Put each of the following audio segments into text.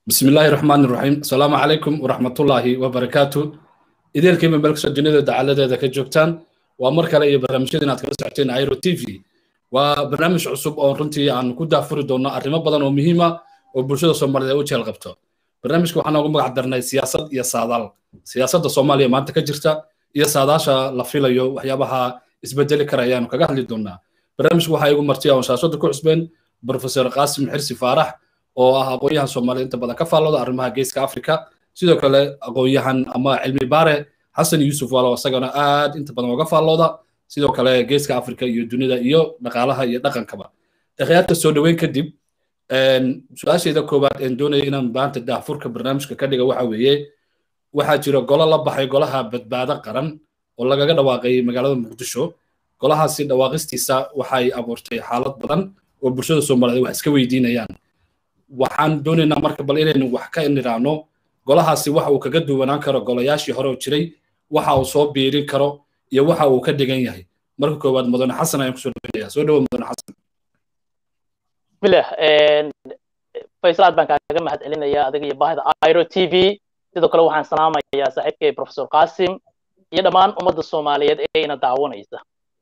بسم الله الرحمن الرحيم السلام عليكم ورحمة الله وبركاته إذا الكلمة ملك سجنة دعالة ذا كجوكتان ومركا لأي برنامجين أتكلم ساعتين عيرو تي في وبرنامج عصب أو رنتي عن كودا فردونا أرمى بدن ومهمة وبرشة الصومالية وجه الغبطة برنامجku waxaan ugu magac darnay siyaasad iyo saadaal siyaasadda soomaaliya maanta ka jirta iyo saadaasha la filayo waxyaabaha isbedeli karayaanu kaga hadli doonaa barnaamijku waxaa igu martiya oon shaashada ku cusbeen profesor qaasim xirsi faarax oo ah aqoon-yahan soomaaliya inta badan ka faallooda arrimaha geeska africa sidoo kale aqoon-yahan ama cilmi baare xasan yuusuf walo isagana aad inta badan uga faallooda sidoo kale geeska africa iyo dunida iyo dhaqaalaha iyo dhaqankaba akhyaarta soo dhoweyn kadib su-aashayda koowaad een doonaya inaan maanta daahfurka barnaamijka ka dhiga waxa weeye waxaa jira golo la baxay golaha badbaado qaran oo lagaga dhawaaqay magaalada muqdisho golahaasi dhawaaqistiisa waxay abuurtay xaalad badan oo bulshada soomaaliyeed wax iska weydiinayaan waxaan doonaynaa marka bal inaynu wax ka nidhaahno golahaasi waxa uu kaga duwanaan karo golayaashii hore oo jiray waxa uu soo biirin karo iyo waxa uu ka dhigan yahay marka koowaad mudane xasan ayaan kusoo dhaweynaya soo dhawo mudane xasan bismillah faysal aad baan kaaga mahad celinaya adiga iyo baahida iro t v sidoo kale waxaan salaamayaa saaxiibkay professor qasim iyo dhammaan ummadda soomaaliyeed ee ina daawanaysa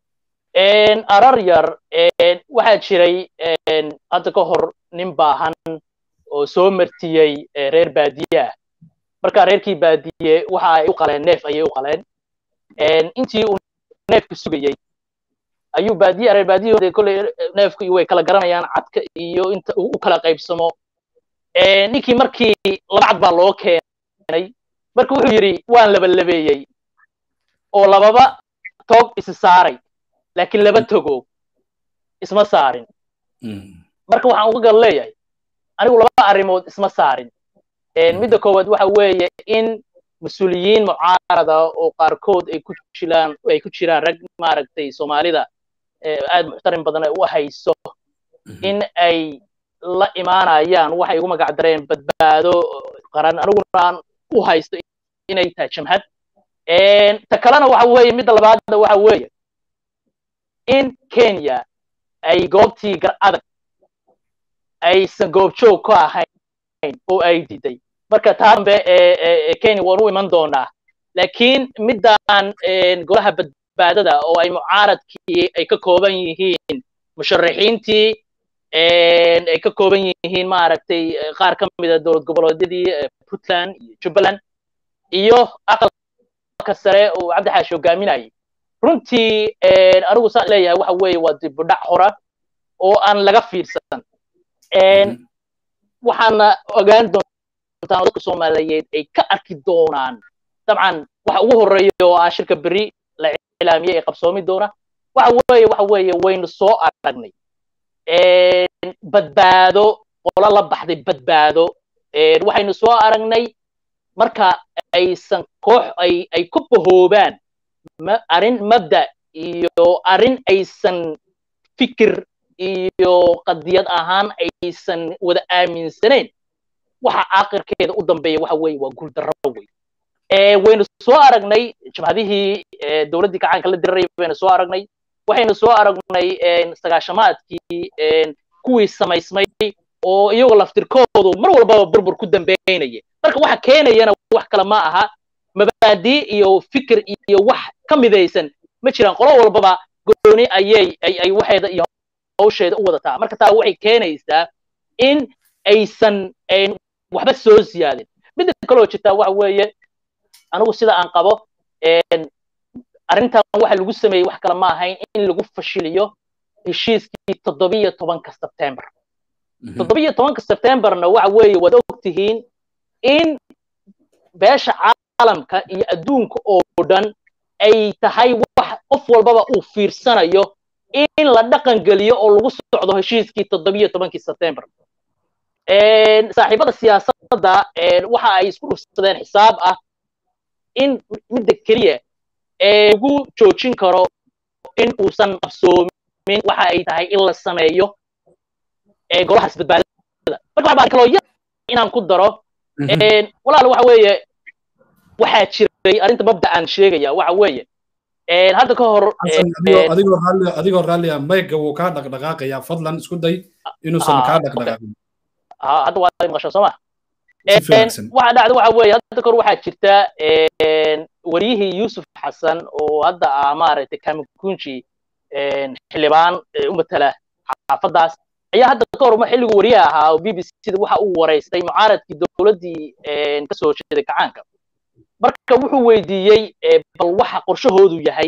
arar yar waxaa jiray hadda ka hor nin baahan oo soo martiyey reer baadiye ah marka reerkii baadiye waxa ay u qaleen neef ayay u qaleen intii uu neefka sugayey ayuu baadiye reer baadiyahooda kolley neefku way kala garanayaan cadka iyo inta uu u kala qaybsamo ninkii markii laba cad baa loo keenay marka wuxuu yidhi waan labalabeeyey oo lababa toog isi saaray laakiin laba togo isma saarin marka waxaan uga gal leeyahay anigu laba arrimood isma saarin midda koowaad waxa weeye in mas-uuliyiin mucaarada oo qaarkood ay ku jiraan ay ku jiraan rag maaragtay soomaalida aad muxtarim badan ay u hayso in ay la imaanayaan waxay ugu magac dareen badbaado qaran aniguna aan u haysto inay tahay jamhad ta kalena waxa weeye midda labaadna waxa weeye in kenya ay goobtii gar adag aysan goobjoog ka ahayn oo ay diiday marka taa dambe kenya waan u iman doonaa laakiin middaan golaha badbaadada oo ay mucaaradkii ay ka kooban yihiin musharaxiintii ay ka kooban yihiin maaragtay qaar ka mida dowlad goboleedyadii puntland iyo jubbaland iyo aqalka sare oo cabdixaash hogaaminayay runtii anigu saan leeyahay waxa weeye waa dibudhac hora oo aan laga fiirsan waxaana ogaan doontaan oo dadka soomaaliyeed ay ka arki doonaan dabcan waxa ugu horreeya oo ah shirka beri la ilaamiyey ee qabsoomi doona waxa weeye waxa weeye waynu soo aragnay badbaado qolo la baxday badbaado waxaynu soo aragnay marka aysan koox ay ay ku bahoobaan arrin mabda iyo arrin aysan fikir iyo qadiyad ahaan aysan wada aaminsanayn waxa aakhirkeeda u dambeeya waxa weeye waa guuldarro wey waynu soo aragnay jabhadihii dowladdii gacaanka la dirarayay baynu soo aragnay waxaynu soo aragnay sagaashamaadkii kuwii samaysmay oo iyagoo laftirkoodu mar walbaba burbur ku dambeynaya marka waxa keenayana wax kale ma aha mabaadii iyo fikir iyo wax ka midaysan ma jiraan qolo walbaba gooni ayay ay waxeeda iyo hawsheeda u wadataa marka taa waxay keenaysaa in aysan waxba soo siyaadin midda kaloo jirtaa waxa weeye anigu sida aan qabo arrintan waxa lagu sameeyey wax kale ma ahayn in lagu fashiliyo heshiiskii toddobiyo tobanka sebtembar toddobiyo tobanka sebtembarna waxa weeye waad ogtihiin in beesha caalamka iyo adduunka oo dhan ay tahay wax qof walbaba uu fiirsanayo in la dhaqan geliyo oo lagu socdo heshiiskii toddobiyo tobankii sebtembar saaxiibada siyaasadda waxa ay isku dhufsadeen xisaab ah in midda keliya lagu joojin karo in uusan qabsoomin waxa ay tahay in la sameeyo golahaas badbaadada marka waxbaa kaloo yar inaan ku daro walaal waxa weeye waxaa jiray arrinta mabda aan sheegaya waxa weeye hadda ka hor adigoo raallia mayga wuu kaa dhaqdhaqaaqayaa fadlan isku day inuusan kaa dhaqdhaqaaqin hadda waa maqashaa soo ma waxa dhacda waxa weeye hadda kor waxaa jirta wariyihii yuusuf xasan oo hadda ah maaragtay kamikunji xildhibaan u matala xaafadaas ayaa hadda ka horma xilligu wariye ahaa oo b b c da waxa uu waraystay mucaaradkii dowladdii kasoo jeeday kacaanka marka wuxuu weydiiyey bal waxa qorshahoodu yahay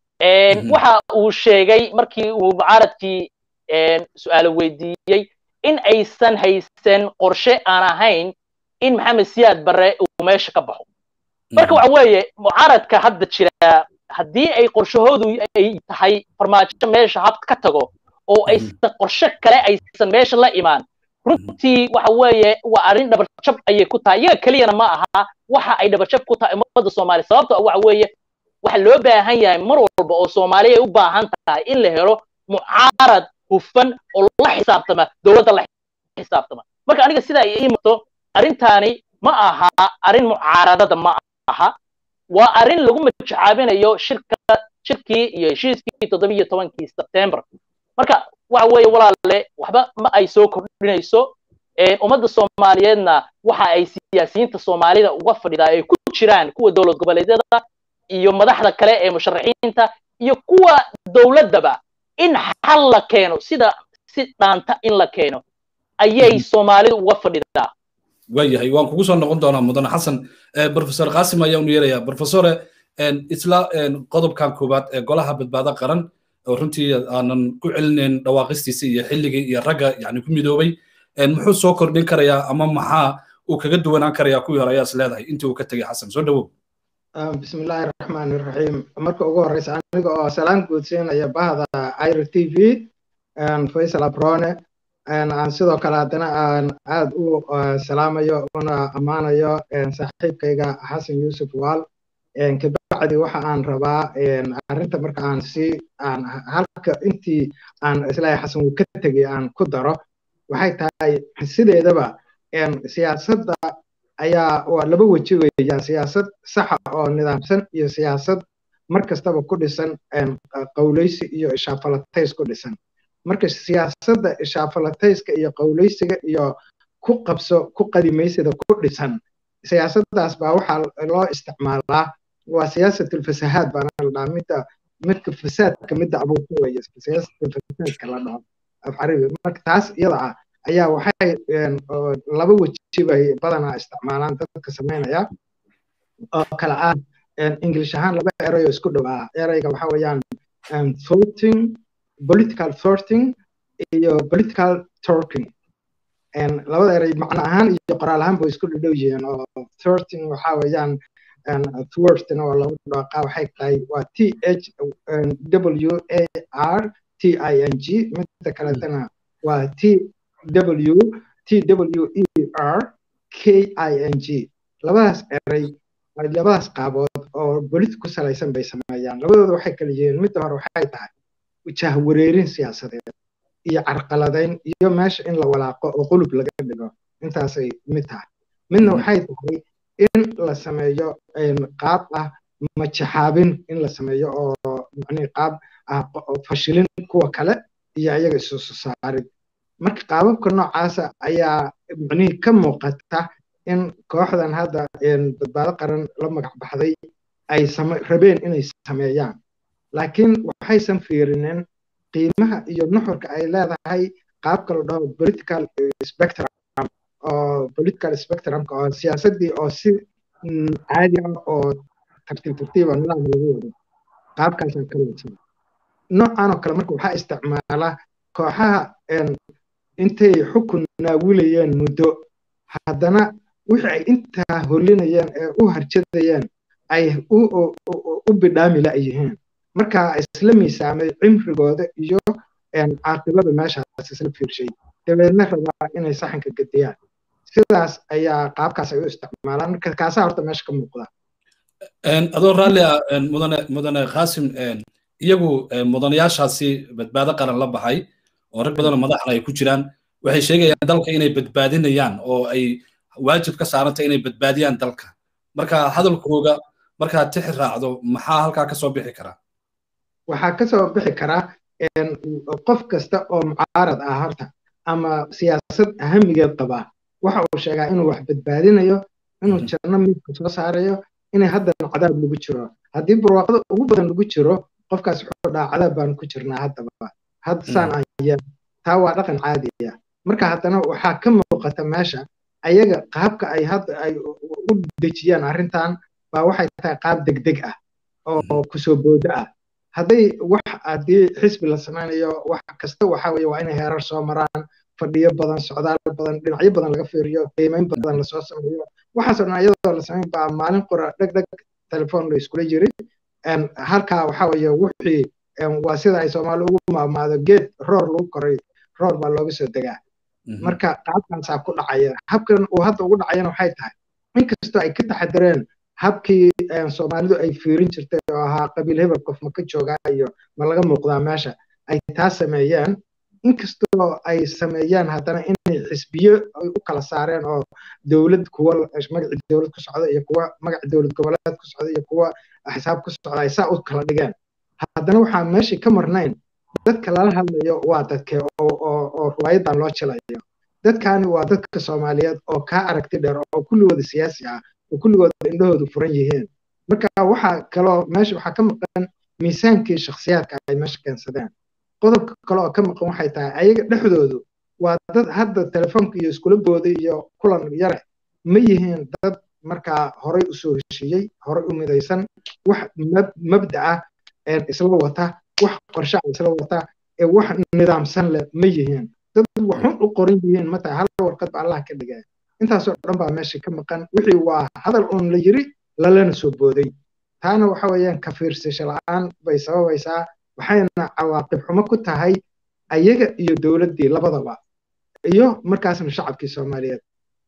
waxa uu sheegay markii uu mucaaradkii su-aalo weydiiyey in aysan haysan qorshe aan ahayn in maxamed siyaad barre uu meesha ka baxo marka waxa weeye mucaaradka hadda jira haddii ay qorshahoodu ay tahay farmaajo meesha had ka tago oo aysan qorshe kale aysan meesha la imaan runtii waxa weeye waa arrin dhabarjab ayay ku tahay iyaga keliyana ma aha waxa ay dhabarjab ku tahay ummadda soomaaliya sababto waxa weeye waxa loo baahan yahay mar walba oo soomaaliya ay u baahan tahay in la helo mucaarad hufan oo la xisaabtama dowladda la xisaabtama marka aniga sidaa ii mato arrintaani ma aha arrin mucaaradada ma aha waa arrin lagu majacaabinayo shirka shirkii iyo heshiiskii toddobiyo tobankii sebtembar marka waxa weeye walaale waxba ma ay soo kordhinayso ummadda soomaaliyeedna waxa ay siyaasiyiinta soomaalida uga fadhidaa ay ku jiraan kuwa dowlad goboleedyada iyo madaxda kale ee musharaxiinta iyo kuwa dowladdaba in xal la keeno sida si dhaanta in la keeno ayay soomaalidu uga fadhidaa waayahay waan kugu soo noqon doonaa mudane xasan professor qaasim ayaa unu yeerayaa professore isla qodobkan koowaad ee golaha badbaado qaran oo runtii aanan ku celinayn dhawaaqistiisa iyo xilligii iyo ragga yani ku midoobay muxuu soo kordhin karayaa ama maxaa uu kaga duwanaan karayaa kuwii hore ayaa is leedahay intii uu ka tegay xasan soo dhawow bismi illaahi raxmaan iraxiim marka ugu horeysa aniga oo salaan guudsiinaya bahda iro t v faysal abrone aan sidoo kale haddana aan aad u salaamayo una ammaanayo saaxiibkayga xasan yuusuf waal kabacdi waxa aan rabaa arrinta marka aan si aan halka intii aan islaahay xasan uu ka tegay aan ku daro waxay tahay sideedaba siyaasadda ayaa waa laba weji weeyaan siyaasad saxa oo nidaamsan iyo siyaasad mar kastaba ku dhisan qowleysi iyo ishaafalatays ku dhisan marka siyaasadda ishaafalatayska iyo qowleysiga iyo ku qabso ku qadimaysida ku dhisan siyaasaddaas baa waxaa loo isticmaalaa waa siyaasatlfasahaad baana la dhaha midda midka fasaadka midda abuurta weeye siyaasatlfasaadka la dhaho af carabi marka taas iyada ah ayaa waxay laba weji bay badanaa isticmaalaan dadka samaynaya oo kale ah english ahaan laba erayo isku dhow ah erayga waxa weeyaan thoughting political thoughting iyo political talking labada eray macno ahaan iyo qoraal ahaan bay isku dhadhow yihiin oo thoughting waxa weeyaan thwartna waa lagu dhaqaa waxay tahay waa t h w a r t i n g midda kaletana waa t w t w e r k i n g labadaas eray labadaas qaabood oo bolit ku salaysan bay sameeyaan labadooda waxay kala yihiin midda hore waxay tahay jahwareerin siyaasadeed iyo carqaladayn iyo meesha in la walaaqo oo qulub laga dhigo intaasay mid tahay midna waxay tahay in la sameeyo qaab ah majaxaabin in la sameeyo oo macnihi qaab ah fashilin kuwa kale iyo ayaga isu saarid marka qaababka noocaasa ayaa macnihii ka muuqata in kooxdan hadda badbaado qaran la magac baxday ay rabeen inay sameeyaan laakiin waxaysan fiirinin qiimaha iyo nuxurka ay leedahay qaabka la dhaho political spectrum oo political spectrumka oo siyaasaddii oo si caadi ah oo tartiib tartiiba nidaam lagu wado qaabkaasaa ka wadsan noocan oo kale marka waxaa isticmaala kooxaha intay xukun naawilayeen muddo haddana wixii ay intaa holinayeen ee u harjadayeen ay u bidhaami la'yihiin marka isla miisaamay cimrigooda iyo caaqibada meeshaas isla fiirshay dabeedna rabaa inay saxanka gediyaan sidaas ayaa qaabkaas ay u isticmaalaan marka kaasaa horta meesha ka muuqda adoo raalli ah mudane mudane qaasim iyagu mudanayaashaasi badbaado qaran la baxay oo rag badanoo madaxna ay ku jiraan waxay sheegayaan dalka inay badbaadinayaan oo ay waajib ka saarantay inay badbaadiyaan dalka marka hadalkooga markaad tixi raacdo maxaa halkaa ka soo bixi karaa waxaa ka soo bixi karaa qof kasta oo mucaarad ah horta ama siyaasad ahamigeed qaba waxa uu sheegaa inuu wax badbaadinayo inuu janno midka soo saarayo inay haddana cadaab lagu jiro haddii barwaaqada ugu badan lagu jiro qofkaas wuxuu dhaha cadaab baanu ku jirnaa haddaba hadda saan aan yeel taa waa dhaqan caadiya marka haddana waxaa ka muuqata meesha ayaga qaabka ay hadda ay u dejiyaan arrintan baa waxay tahay qaab degdeg ah oo kusoo boodo ah hadday wax haddii xisbi la samaynayo wax kasta waxa weye waa inay heerar soo maraan fadhiyo badan socdaal badan dhinacyo badan laga fiiriyo qiimeyn badan lasoo sameeyo waxaasoo dhan iyadoo la samayn baa maalin qura dheg dheg telefoon la iskula jiri halkaa waxa weye wixii waa sida ay soomaali ugu maamaado geed roor lagu koray roor baa looga soo degaa marka qaabkaasaa ku dhacaya habkan uu hadda ugu dhacayana waxay tahay inkastoo ay ka taxadireen habkii soomaalidu ay fiirin jirtay oo ahaa qabiil hebel qof ma ka joogaa iyo ma laga muuqdaa meesha ay taa sameeyeen inkastoo ay sameeyaan haddana inay xisbiyo ay u kala saareen oo dowlad kuwa magaci dowlad ku socda iyo kuwa magaci dowlad goboleed ku socda iyo kuwa xisaab ku socda ay saa u kala dhigeen haddana waxaa meeshii ka marnayn dadka lala hadlayo waa dadke oo ruwaayadan loo jilayo dadkani waa dadka soomaaliyeed oo kaa aragti dheer oo kulligooda siyaasi ah oo kulligooda indhahoodu furan yihiin marka waxaa kaloo meesha waxaa ka maqan miisaankii shakhsiyaadka ay meesha keensadeen qodobka kale oo ka maqan waxay tahay ayaga dhexdoodu waa dad hadda telefoonka iyo iskula booday iyo kulan yare ma yihiin dad markaa horay usoo heshiiyey horay u midaysan wax mabda ah isla wata wax qorshe isla wata ee wax nidaamsan leh ma yihiin dad waxun u qoran yihiin mata hal warqad ba allah ka dhigay intaasoo dhan baa meesha ka maqan wixii waa hadal uun la yiri lalana soo booday taana waxa weeyaan ka fiirsasho la-aan bay sababaysaa waxayna cawaaqib xumo ku tahay ayaga iyo dowladdii labadaba iyo markaasna shacabkii soomaaliyeed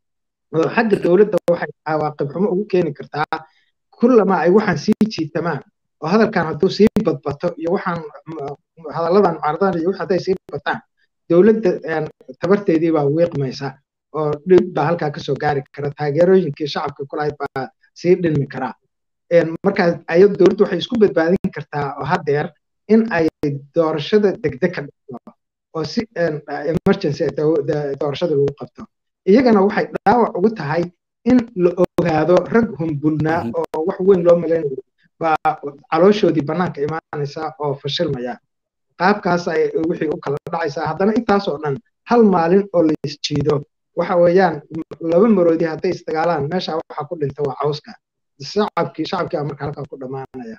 oo xagga dowladda waxay cawaaqib xumo ugu keeni kartaa kullama ay waxaan sii jiitamaan oo hadalkan hadduu sii badbato iyo waxaan hadalladan mucaaradan iyo wix hadday sii bataan dowladda tabarteedii baa wiiqmaysa oo dhib baa halkaa kasoo gaari kara taageerooyinkii shacabka kulahayd baa sii dhilmi karaa markaas ayad dowladdu waxay isku badbaadin kartaa oo haddeer in ay doorashada degdeg ka dhigto oo si emergency doorashada lagu qabto iyagana waxay dhaawac ugu tahay in la ogaado rag humbulnaa oo wax weyn loo malaynayo baa calooshoodii bannaanka imaanaysa oo fashilmaya qaabkaas ay wixii u kala dhacaysaa haddana intaasoo dhan hal maalin oo la isjiido waxa weeyaan laba maroodi hadday isdagaalaan meesha waxaa ku dhinta waa cawska shacabkii shacabkii marka halkaa ku dhammaanaya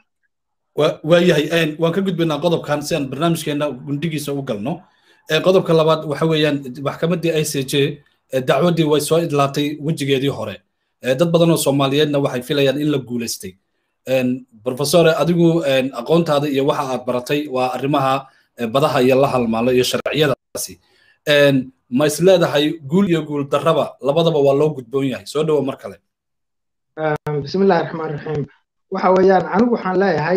waayahay waan ka gudbaynaa qodobkan si aan barnaamijkeena gundigiisa u galno qodobka labaad waxa weeyaan maxkamaddii i c j dacwaddii way soo idlaatay wejigeedii hore dad badan oo soomaaliyeedna waxay filayaan in la guulaystay profesore adigu aqoontaada iyo waxa aad baratay waa arrimaha badaha iyo la halmaalo iyo sharciyadaasi ma is leedahay guul iyo guul darraba labadaba waa loo gudboon yahay soo dhowo mar kale bismillahi raxmaan raxiim waxa weeyaan anigu waxaan leeyahay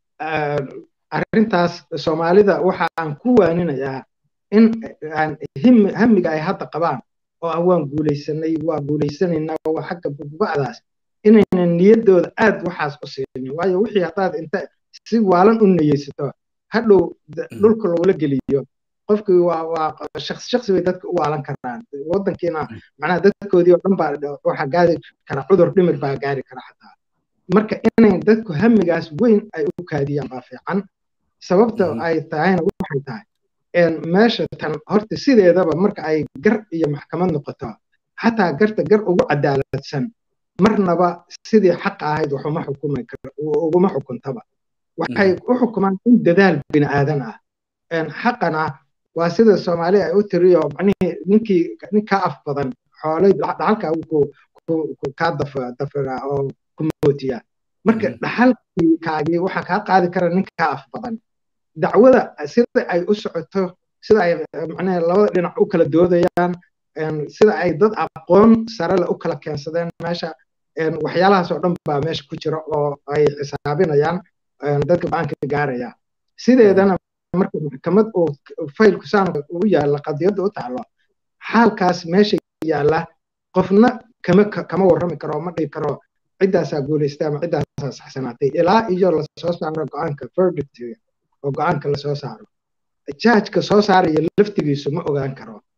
arrintaas soomaalida waxa aan ku waaninayaa in hamiga ay hadda qabaan oo ah waan guulaysanay waa guulaysanaynaa waa xagga badba'daas inaynan niyaddooda aad waxaas u siinin waayo wixii haddaad inta si waalan u niyeysato hadhow dhulka lagula geliyo qofkii waa waa shakhsi shakhsi bay dadka u waalan karaan waddankiina macnaha dadkoodii oo dhan baa waxaa gaari kara cudur dhimir baa gaari kara xataa marka inay dadku hamigaas weyn ay u kaadiyaan baa fiican sababta ay tahayna waxay tahay meesha tan horta sideedaba marka ay gar iyo maxkamad noqoto xataa garta gar ugu cadaaladsan marnaba sidii xaqa ahayd waxuma xukumi uguma xukuntaba waxay u xukumaan in dadaal bini aadan ah xaqana waa sida soomaaliya ay u tiriyo macnihii ninkii nin kaa af badan xoolay dhaxalka kaa dafira oo ku mootiya marka dhaxalkaagii waxaa kaa qaadi kara nin kaa af badan dacwada sida ay u socoto sida ay macnaha labada dhinac u kala doodayaan sida ay dad aqoon sare le u kala keensadeen meesha waxyaalahaas oo dhan baa meesha ku jira oo ay xisaabinayaan dadka go-aanka gaaraya sideedana marka maxkamad uu faylku saan u yaalla qadiyadda u taalo xaalkaas meesha yaalla qofna kama kama warrami karo ma dhihi karo ciddaasaa guulaystay ama ciddaasaa saxsanaatay ilaa iyo lasoo saaro go-aanka verdictiga oo go-aanka lasoo saaro jaajka soo saaraya laftigiisu ma ogaan karo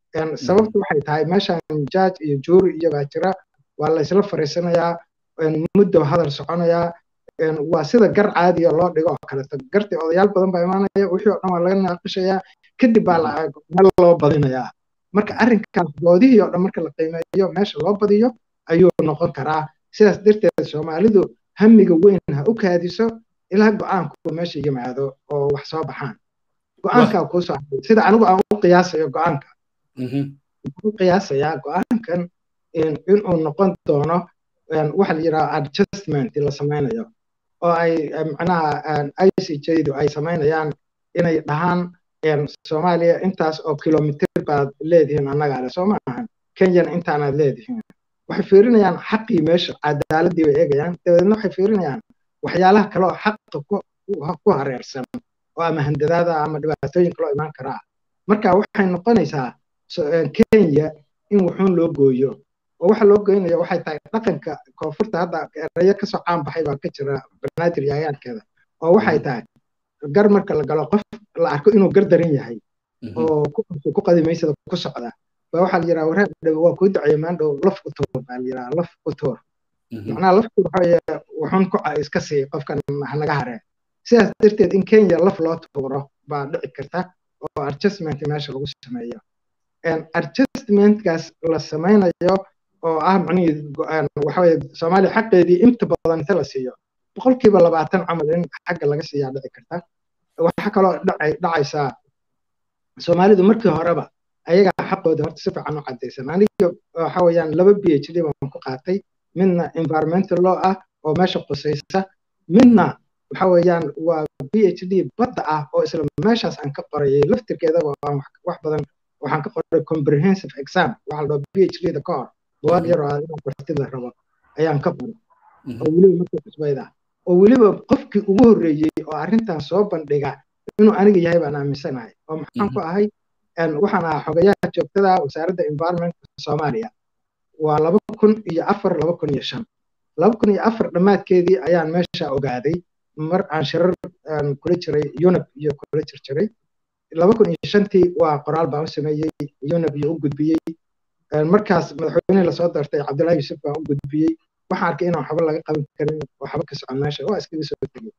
sababtu waxay tahay meeshan jaaj iyo juuri iyo baa jira waa la isla fariisanayaa muddo hadal soconayaa waa sida gar caadiya loo dhigo oo kaleeto gartii odayaal badan baa imaanaya wixii oo dhan waa laga naaqishayaa kadib baa meel loo badinayaa marka arrinkaas doodihii oo dhan marka la qiimeeyo meesha loo badiyo ayuu noqon karaa sidaas darteed soomaalidu hamiga weyn ha u kaadiso ilaa go-aanku meesha yimaado oo wax soo baxaan go-aankaa kuu soo haray sida anigu aan u qiyaasayo go-aanka u qiyaasayaa go-aankan inuu noqon doono waxa la yidhaha adjustment la samaynayo oo ay macnaha icjdu ay samaynayaan inay dhahaan soomaaliya intaas oo kilomitir baad leedihiin annaga ale soo maahan kenyana intaanaad leedihiin waxay fiirinayaan xaqii meesha cadaaladii bay eegayaan dabadeedna waxay fiirinayaan waxyaalaha kale oo xaqa ku hareersan oo ama handadaada ama dhibaatooyin kaloo imaan karaa marka waxay noqonaysaa kenya in wuxuun loo gooyo oo waxa loo goynaya waxay tahay dhaqanka koonfurta hadda erayo kasoo caan baxay baa ka jira banaadir yayaankeeda oo waxay tahay gar marka la galo qof la arko inuu gar daran yahay oo ku qadimaysada ku socda baa waxaa la yiraa wareer dhow waa kuu duceeya maandhow laf ku tuur baa la yiraa laf ku tuur macnaha lafku waxaweye wuxuun ku iska sii qofkan hanaga haree sidaas darteed in kenya laf loo tuuro baa dhici karta oo adjustment meesha lagu sameeyo adjustmentkaas la samaynayo oo ah macnihii waxaweye soomaaliya xaqeedii inta badan inta la siiyo boqolkiiba labaatan camal in xagga laga siiyaa dhici karta waxaa kaloo dhacaysaa soomaalidu markii horeba ayagaa xaqooda horta si fiican u caddaysan aniga waxa weeyaan laba b h d baan ku qaatay midna environmental law ah oo meesha qusaysa midna waxa weeyaan waa b h d badda ah oo isla meeshaas aan ka qorayay laftirkeedaba aan wax badan waxaan ka qoray comprehensive exam waxa la dhaho b h d da ka hor buwaag yar oo inaad bartid la rabo ayaan ka qoray oo weliba markii cusbayda oo weliba qofkii ugu horreeyey oo arrintan soo bandhiga inuu aniga yahay baan aaminsanahay oo maxaan ku ahay waxaan ahaa xogayaha joogtada wasaaradda environmentka soomaaliya waa laba kun iyo afar laba kun iyo shan laba kun iyo afar dhammaadkeedii ayaan meesha ogaaday mar aan shirar kula jiray unib iyo kula jir jiray laba kun iyo shantii waa qoraal baan u sameeyey unib iyo u gudbiyey markaas madaxweyne lasoo doortay cabdullahi yuusuf baan u gudbiyey waxaan arkay inaan waxba laga qaban karin waxba ka socon meesha waa iskaga soo tegey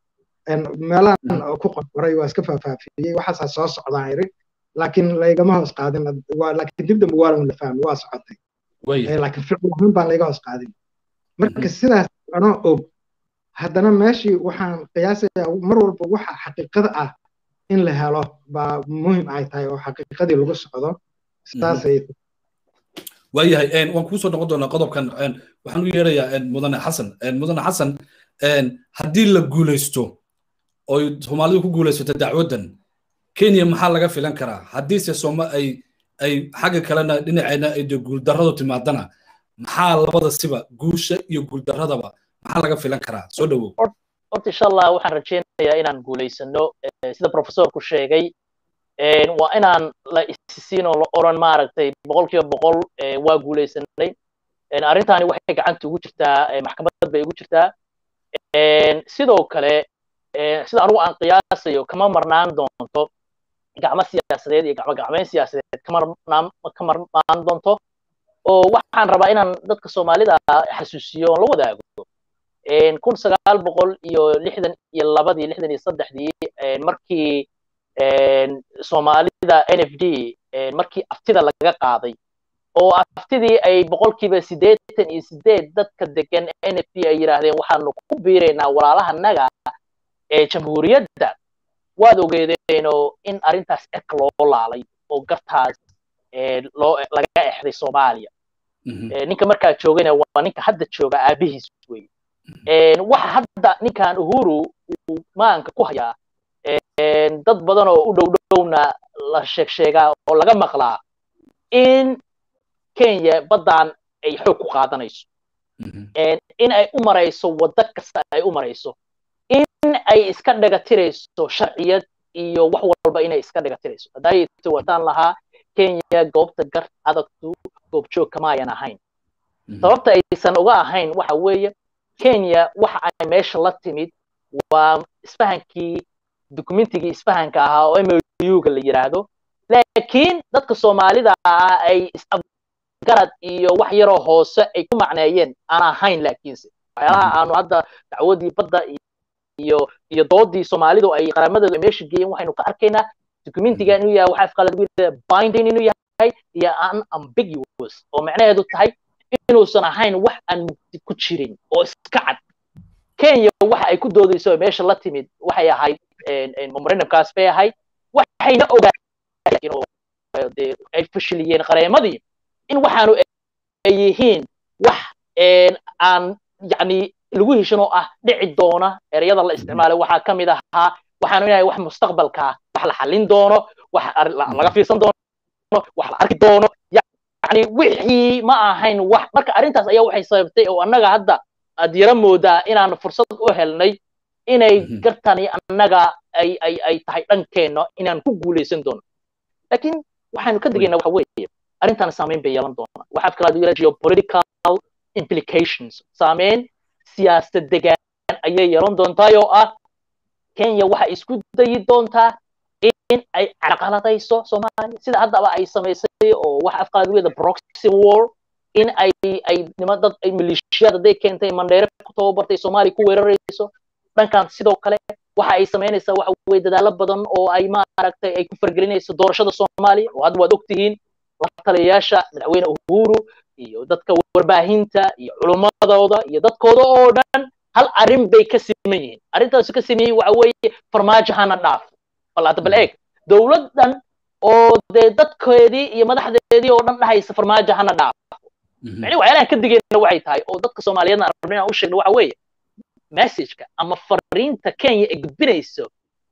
meelahan ku qorqoray waa iska faafaafiyey waxaasaa soo socdaan iri laakiin laygama hoos qaadin laakiin dib dambe waa la fahmay waa socotay laakiin ficil ahaan baan layga hoos qaadin marka sidaas anoo og haddana meeshii waxaan qiyaasayaa mar walba waxa xaqiiqada ah in la helo baa muhim ay tahay oo xaqiiqadii lagu socdo sidaasay waayahay waan kuu soo noqon doonaa qodobkan waxaan u yeerayaa mudane xasan mudane xasan haddii la guulaysto oo soomaalidu ku guulaysato dacwaddan kenya maxaa laga filan karaa haddiise sooma ay ay xagga kalena dhinaceena ay de guuldarradu timaadana maxaa labada siba guusha iyo guuldarradaba maxaa laga filan karaa soo dhowow horta insha allah waxaan rajaynayaa inaan guulaysano sida professorku sheegay waa inaan la isisiin oo la oran maaragtay boqolkiiba boqol waa guulaysanay arrintaani waxay gacanta ugu jirtaa maxkamad bay ugu jirtaa sidoo kale sida anugu aan qiyaasayo kama marnaan doonto gacmo siyaasadeed iyo gacmo gacmeyn siyaasadeed ka marnaan doonto oo waxaan rabaa inaan dadka soomaalida xasuusiyo oon la wadaago kun sagaal boqol iyo lixdan iyo labadii lixdan iyo saddexdii markii soomaalida n f d markii aftida laga qaaday oo aftidii ay boqolkiiba siddeetan iyo sideed dadka degan n f d ay yidhaahdeen waxaanu ku biiraynaa walaalahanaga ee jamhuuriyadda waad ogeedeenoo in arrintaas cirka loo laalay oo gartaas loo laga exday soomaaliya ninka markaa joogana waa ninka hadda jooga aabihiis wey waxa hadda ninkan uhuru uu maanka ku hayaa dad badan oo u dhow dhowna la sheeg sheegaa oo laga maqlaa in kenya baddan ay xoog ku qaadanayso in ay u marayso waddo kasta ay u marayso in ay iska dhagatirayso sharciyad iyo wax walba inay iska dhagatirayso haddaayto wataan lahaa kenya goobta gar adagtu goobjoog kama ayan ahayn sababta aysan uga ahayn waxa weeye kenya waxa ay meesha la timid waa isfahankii dukumentigii isfahanka ahaa oo mouga la yidhaahdo laakiin dadka soomaalida ah ay isgarad iyo wax yaroo hoose ay ku macneeyeen aan ahayn laakiinse waxyaalaha aanu hadda dacwadii badda iyo iyo doodii soomaalidu ay qaramadooda meesha geeyeen waxaynu ka arkaynaa documentiga inuu yahay waxa afqalad lagu yidhahda binding inuu yahay iyo unambiguous oo macnaheedu tahay inuusan ahayn wax aan mugdi ku jirin oo iska cad kenya waxa ay ku doodayso meesha la timid waxay ahayd memorandumkaas bay ahayd waxayna ogaayeen oo ay fashiliyeen qareemadii in waxaanu ay yihiin wax aan yani lagu heshin oo ah dhici doona ereyada la isticmaalay waxaa ka mid ahaa waxaanu inahay wax mustaqbalka ah wax la xallin doono wax laga fiirsan doono wax la arki doono yani wixii ma ahayn wax marka arrintaas ayaa waxay sababtay oo annaga hadda aad yara moodaa inaan fursad u helnay inay gartani annaga ay ay ay tahay dhankeenna inaan ku guulaysan doono laakiin waxaanu ka digaynaa waxa weeye arrintan saameyn bay yeelan doonaa waxaa fikra yira geopolitical implications saameyn siyaasad degaan ayay yeelan doontaa oo ah kenya waxay isku dayi doontaa in ay carqaladayso soomaaliya sida haddaba ay samaysay oo waxa afqaadweeda proxy war in ay ay nima dad ay maleeshiyad hadday keentay mandheere ku tababartay soomaaliya ku weerarayso dhankan sidoo kale waxa ay samaynaysaa waxa weye dadaalo badan oo ay maaragtay ay ku fargelinayso doorashada soomaaliya oo hadda waad ogtihiin la taliyayaasha madaxweyne uhuru iyo dadka warbaahinta iyo culummadooda iyo dadkooda oo dhan hal arrin bay ka siman yihiin arrintaas ka siman yihiin waxa weeye farmaajo hana dhaaf bal hadda bal eeg dowladdan oo dee dadkeedii iyo madaxdeedii oo dhan dhahaysa farmaajo hana dhaaf mani waxyaalahan ka digayna waxay tahay oo dadka soomaaliyeedna aan rabnay aan u sheegno waxa weeye messageka ama fariinta kenya ay gudbinayso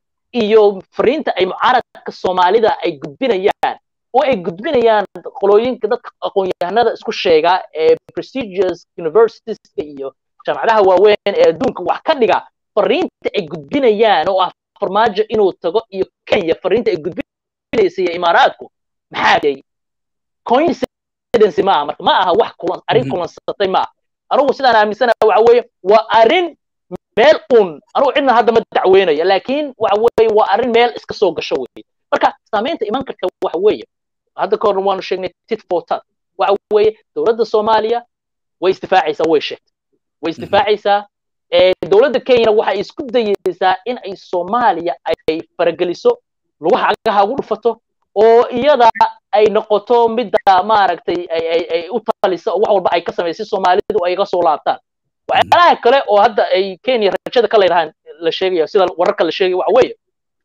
iyo fariinta ay mucaaradka soomaalida ay gudbinayaan oo ay gudbinayaan qolooyinka dadka aqoon-yahanada isku sheega ee prestigious universitieska iyo jaamacadaha waaweyn ee adduunka wax ka dhiga fariinta ay gudbinayaan oo ah farmaajo inuu tago iyo kenya fariinta ay gudbinaysa iyo imaaraadku maxaa day coincidence ma aha marka ma aha wax kulan arrin kulansatay ma aha anugu sidaan aaminsanaha waxa weeye waa arrin meel un anugu cidna hadda ma dacweynaya laakiin waxa weeye waa arrin meel iska soo gasho weye marka saamaynta iman karta waxa weeye hadda ka horna waanu sheegnay tit for tat waxa weeye dowladda soomaaliya way isdifaacaysaa way sheegtay way isdifaacaysaa dowladda kenyana waxay isku dayeysaa in ay soomaaliya ay farageliso lugaha cagaha ugu dhufato oo iyada ay noqoto midda maaragtay ay u talisa oo wax walba ay ka samaysay soomaalidu ay ga soo laabtaan waxyaalaha kale oo hadda ay kenya rajada ka leedahaan la sheegaya sida wararka la sheegaya waxa weeye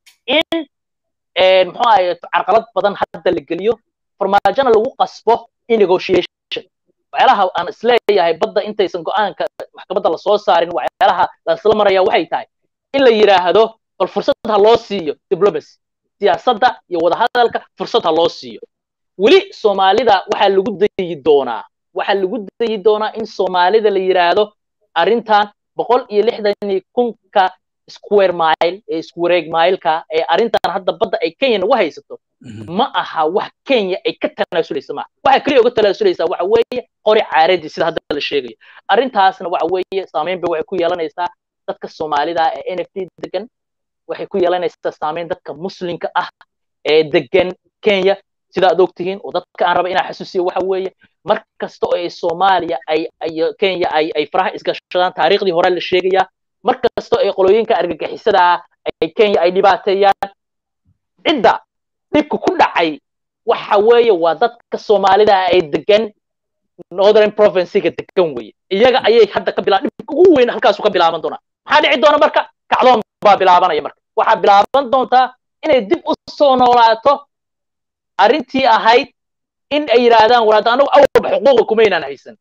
in muxuu ahaye carqalad badan hadda la geliyo farmaajona lagu qasbo in negotiation waxyaalaha aan isleeyahay badda intaysan go-aanka maxkamadda lasoo saarin waxyaalaha lasla maraya waxay tahay in la yidhaahdo bal fursad ha loo siiyo diplomacy siyaasadda iyo wadahadalka fursad ha loo siiyo weli soomaalida waxaa lagu dayi doonaa waxaa lagu dayi doonaa in soomaalida la yidhaahdo arrintan boqol iyo lixdan iyo kunka square mile ee iswareeg mileka ee arrintan hadda badda ay kenya nagu haysato ma aha wax kenya ay ka tanaasulaysa maaha waxa keliya uga tanaasulaysaa waxa weeye qori caaradii sida hadda la sheegayo arrintaasna waxa weeye saameyn bay waxay ku yeelanaysaa dadka soomaalida ee n f d degan waxay ku yeelanaysaa saameyn dadka muslimka ah ee degan kenya sida aad ogtihiin oo dadka aan raba inaan xasuusiyo waxa weeye mar kasta oo ay soomaaliya ay ay kenya ay ay faraha isgashadaan taariikhdii hore la sheegayaa mar kasta oo ay qolooyinka argagixisada ay kenya ay dhibaateeyaan cidda dhibka ku dhacay waxa weeye waa dadka soomaalida ay degan northern provincega degan weye iyaga ayay hadda ka bilaa dhibka ugu weyn halkaasu ka bilaaban doonaa maxaa dhici doona marka kacdoon baa bilaabanaya marka waxaa bilaaban doontaa inay dib u soo noolaato arrintii ahayd in ay yidhaahdaan waraad anagu awalba xuquuqa kumaynaan haysan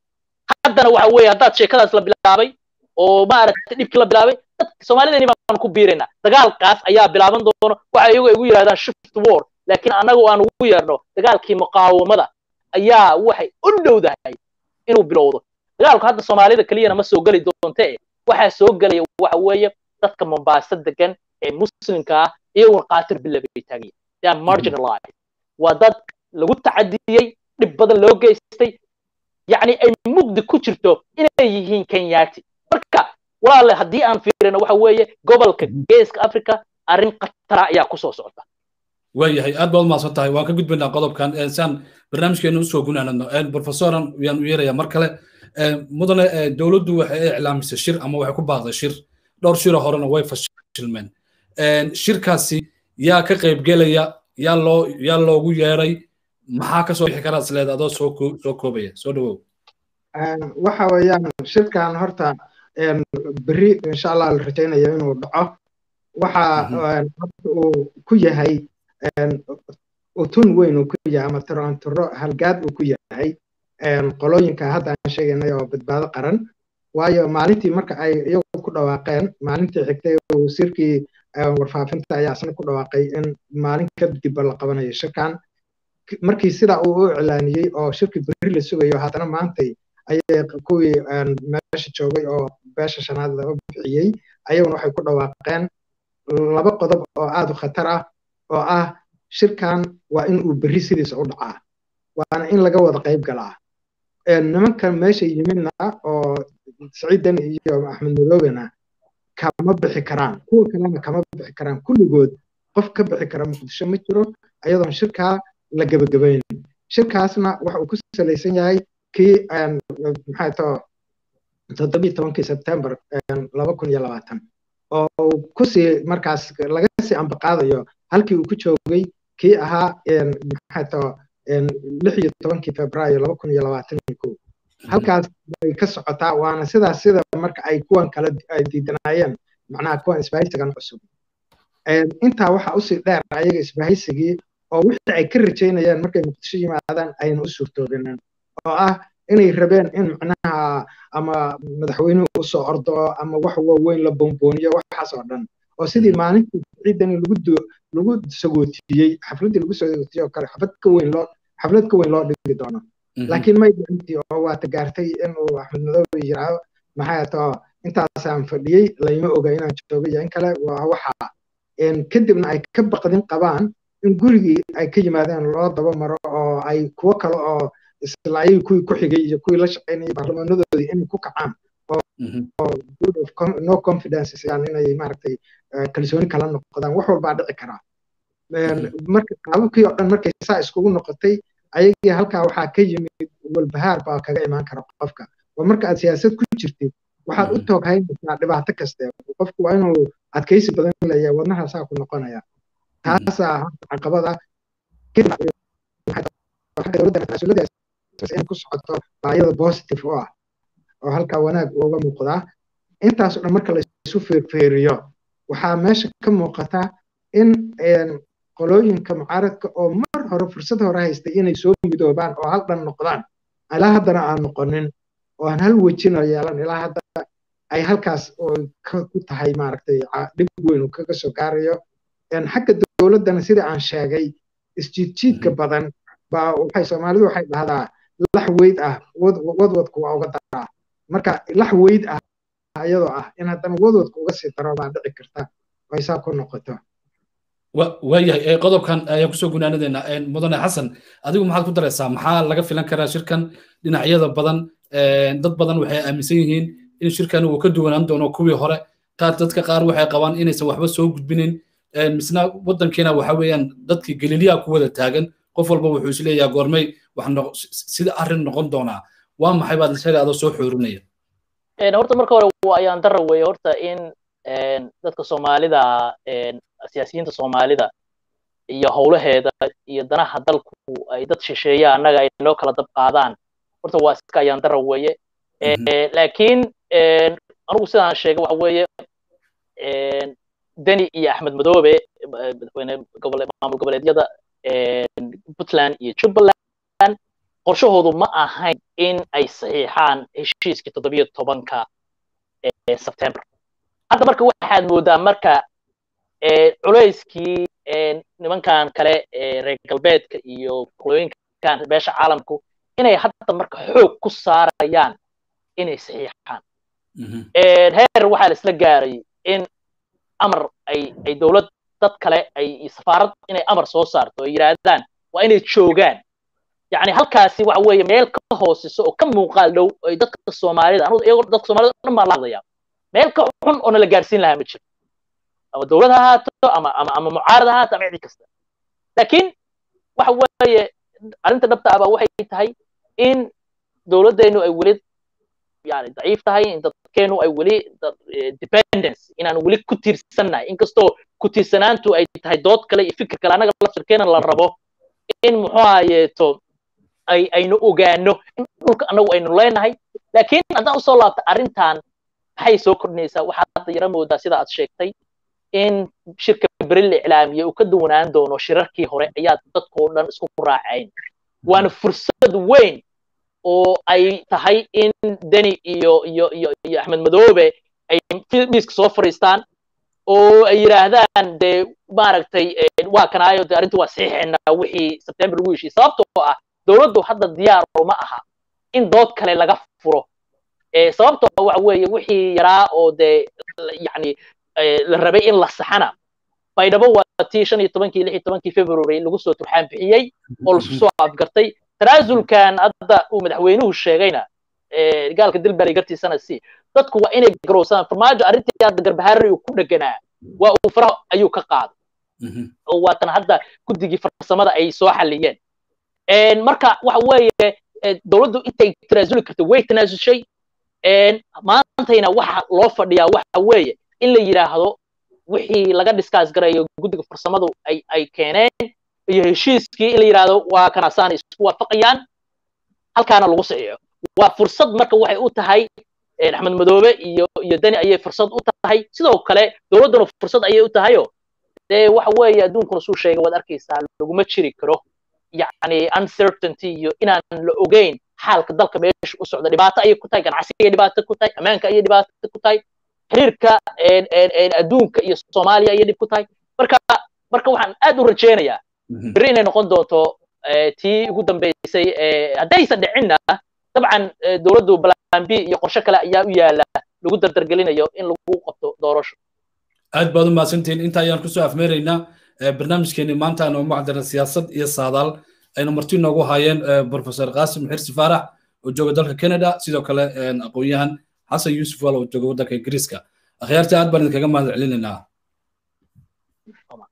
haddana waxa weeye haddaad sheekadaas la bilaabay oo maaragtay dhibkii la bilaabay dadka soomaalidani baan ku biiraynaa dagaalkaas ayaa bilaaban doono waxa iyagu igu yidhahdaan shift war laakiin annagu aan ugu yeerno dagaalkii muqaawamada ayaa waxay u dhowdahay inuu bilowdo dagaalku hadda soomaalida keliyana ma soo geli doonte waxaa soo gelaya waxa weeye dadka mombasa degan ee muslimka ah iyaguna qaatir bila bay taagaya they are marginalized waa dad lagu tacadiyey dhib badan loo geystay yacni ay mugdi ku jirto inay yihiin kenyaati marka walaale haddii aan fiirino waxa weeye gobolka geeska africa arrin khatara ayaa kusoo socota waayahay aad baad umahadsan tahay waan ka gudbaynaa qodobkan saan barnaamijkeena usoo gunaanadno professoran yaan u yeeraya mar kale mudane dowladdu waxay iclaamisay shir ama waxay ku baaqday shir dhowr shiro horena way fashilmeen shirkaasi yaa ka qaybgelaya yaa loo yaa loogu yeeray maxaa kasoo bixi karaa isleed adoo soo soo koobaya soo dhawow waxa weeyaan shirkan horta berri insha allah la rajaynayo inuu dhaco waxa uu ku yahay utun weyn uu ku yahay ama tiro halgaad uu ku yahay qolooyinka hadda aan sheegaynay oo badbaado qaran waayo maalintii marka ay iyagu ku dhawaaqeen maalintii xigtay wasiirkii warfaafinta ayaa isna ku dhawaaqay in maalin kadibba la qabanayo shirkan markii sidaa uu u iclaaniyey oo shirkii berri la sugayo haddana maantay ayay kuwii meesha joogay oo beesha shanaad laga bixiyey ayaguna waxay ku dhawaaqeen laba qodob oo aad u khatar ah oo ah shirkan waa in uu berri sidiisa u dhacaa waana in laga wada qayb galaa nimankan meesha yimidna oo saciid deni iyo axmed madoobena kama bixi karaan kuwa kalena kama bixi karaan kulligood qof ka bixi kara muqdisho ma jiro ayadoon shirkaa la gebagabaynin shirkaasna waxa uu ku salaysan yahay kii maxay too toddobiyi tobankii sebtembar laba kun iyo labaatan oo kusii markaas laga sii ambaqaadayo halkii uu ku joogay kii ahaa maxay too lix iyo tobankii februaayo laba kun iyo labaatan iyo kow halkaas bay ka socotaa waana sidaas sida marka ay kuwan kale ay diidanaayeen macnaha kuwan isbahaysigan cusub intaa waxa usii dheer ayaga isbahaysigii oo wixii ay ka rajaynayeen markay muqdisho yimaadaan ayna u suurtoobinin oo ah inay rabeen in macnaha ama madaxweynuhu usoo ordo ama wax waaweyn la boonbooniyo waxaas oo dhan oo sidii maalintii ciidani lagu lagu sagootiyey xafladdii lagu sagootiyey oo kale xaflad ka weyn loo xaflad ka weyn loo dhigi doono laakiin may dhicintii oo waata gaartay inuu axmed madoobe yiraahdo maxay too intaasaan fadhiyey layma oga inaan joogo iyo in kale waa waxa kadibna ay ka baqdin qabaan in gurigii ay ka yimaadeen loo daba maro oo ay kuwo kale oo islaayay kuwii ku xigay iyo kuwii la shaqaynayay baarlamaanadoodii inay ku kacaan oo no confidence yani inay maaragtay kalsooni kala noqdaan wax walbaa dhici karaa marka qaababkii oo dhan markay saa iskugu noqotay ayagii halkaa waxaa ka yimid walbahaar baa kaga imaan kara qofka oo marka aad siyaasad ku jirtid waxaad u tooghaynaysaa dhibaato kaste qofku waa inuu adkaysi badan leeyahay wadnahaasaa ku noqonaya taasaa caqabada in ku socoto baayada positive u ah oo halkaa wanaag uga muuqdaa intaasoo dhan marka laysu feerfeeriyo waxaa meesha ka muuqata in qolooyinka mucaaradka oo mar hore fursad hore haystay inay soo midoobaan oo hal dhan noqdaan ilaa haddana aan noqonin oo aan hal wejina yeelan ilaa hadda ay halkaas ku tahay maaragtay dhib weyn uu kaga soo gaarayo xagga dowladdana sida aan sheegay isjiidjiidka badan baa waxay soomaalidu waxay dhahdaa lax weyd ah wadwadku waa uga daraa marka lax weyd ah iyadoo ah in haddana wadwadku uga sii daro baa dhici karta ay saa ku noqoto waayahay qodobkan ayaan kusoo gunaanadeena mudane xasan adigu maxaad ku daraysaa maxaa laga filan karaa shirkan dhinacyada badan dad badan waxay aaminsan yihiin in shirkan uu ka duwanaan doono kuwii hore qaar dadka qaar waxay qabaan inaysan waxba soo gudbinin misna waddankiina waxa weeyaan dadkii galiliyaa ku wada taagan qof walba wuxuu isleeyahay goormay sida arrin noqon doonaa waa maxay baad isaga adoo soo xoorinaya horta marka hore waa ayaan dara weeye horta in dadka soomaalida siyaasiyiinta soomaalida iyo howlaheeda iyo danaha dalku ay dad shisheeya annaga ay noo kala dab qaadaan horta waa iska ayaan dara weeye laakiin anugu sidaan sheegay waxa weeye deni iyo axmed madoobe madaxweyne maamul goboleedyada puntland iyo jubbaland qorshahoodu ma ahayn in ay saxiixaan heshiiskii toddobiyo tobanka sebtembar hadda marka waxaad moodaa marka culayskii nimankan kale reer galbeedka iyo qolooyinkan beesha caalamku inay hadda marka xoog ku saarayaan inay saxiixaan heer waxaa la isla gaaray in amar ay ay dowlad dad kale ay safaarad inay amar soo saarto ay yidhaahdaan waa inay joogaan yani halkaasi waxa weeye meel ka hoosiso oo ka muuqaal dhow ay dadka soomaalida anu iyagoo dadka soomaalida dhan baan la hadlaya meel ka xun oo nala gaarsiin lahaa ma jiro ama dowlad ha ahaato ama ama ama mucaarad ha ahaato ama cidi kasta laakiin waxa weeye arrinta dhabta ah baa waxay tahay in dowladdeennu ay weli yani daciif tahay in dadkeenu ay weli dependence inaan weli ku tiirsannahay inkastoo ku tiirsanaantu ay tahay dood kale iyo fikir kale annaga laftirkeena la rabo in muxuu ahayeeto ay aynu ogaano in dhulka annagu aynu leenahay laakiin haddaan usoo laabta arrintan maxay soo kordhinaysaa waxaad hadda yara moodaa sida aad sheegtay in shirka beril iclaamiye uu ka duwanaan doono shirarkii hore ayaa dadkoo dhan isku raacayn waana fursad weyn oo ay tahay in deni iyo iyo iyo iyo axmed madoobe ay miiska soo fadhiistaan oo ay yidhaahdaan dee maaragtay waa kanaayo dee arrintu waa saxiixeynaa wixii sebtembar lagu heshiiyey sababtoo ah dowladdu hadda diyaar ma aha in dood kale laga furo sababtoo waxa weeye wixii yaraa oo dee yani la rabay in la saxana baydhabo waa tii shan iyo tobankii lix iyo tobankii february lagu soo turxaan bixiyey oo lasu soo afgartay tanaasulkan hadda uu madaxweynuhu sheegayna gaalka dilbari gartiisana si dadku waa inay garowsadaan farmaajo arrintii hadda garbaharari uu ku dheganaa waa uu faraha ayuu ka qaaday oo waatan hadda guddigii farsamada ay soo xaliyeen marka waxa weeye dowladdu intay tanaasuli karta way tanaasushay maantayna waxa loo fadhiyaa waxa weeye in la yidhaahdo wixii laga discuss garayo guddiga farsamadu ay ay keeneen iyo heshiiskii in la yidhaahdo waa kanasaan isku waafaqayaan halkaana lagu saxiixo waa fursad marka waxay u tahay axmed madoobe iyo iyo deni ayay fursad u tahay sidoo kale dowladduna fursad ayay u tahayo dee waxa weeye adduunkuna suu sheegay waad arkaysaa laguma jiri karo yacni uncertainty iyo inaan la ogeyn xaalka dalka meesha u socda dhibaato ayay ku tahay ganacsiga dhibaato ku tahay ammaanka ayay dhibaato ku tahay xiriirka adduunka iyo soomaaliya ayay dhib ku tahay marka marka waxaan aad u rajaynayaa beri inay noqon doonto tii ugu dambeysay haddaysan dhicinna dabcan dowladdu balan b iyo qorshe kale ayaa u yaala lagu dardargelinayo in lagu qabto doorasho aad baad u mahadsantihiin inta ayaan kusoo afmeeraynaa barnaamijkeeni maanta aan ugu cadana siyaasad iyo saadaal aynu marti noogu haayeen professor qaasim xirsi faarax oo jooga dalka canada sidoo kale aqoon-yahan xasan yuusuf wal oo jooga waddanka ingiriiska akhyaartii aad baan idinkaga mahad celinaynaa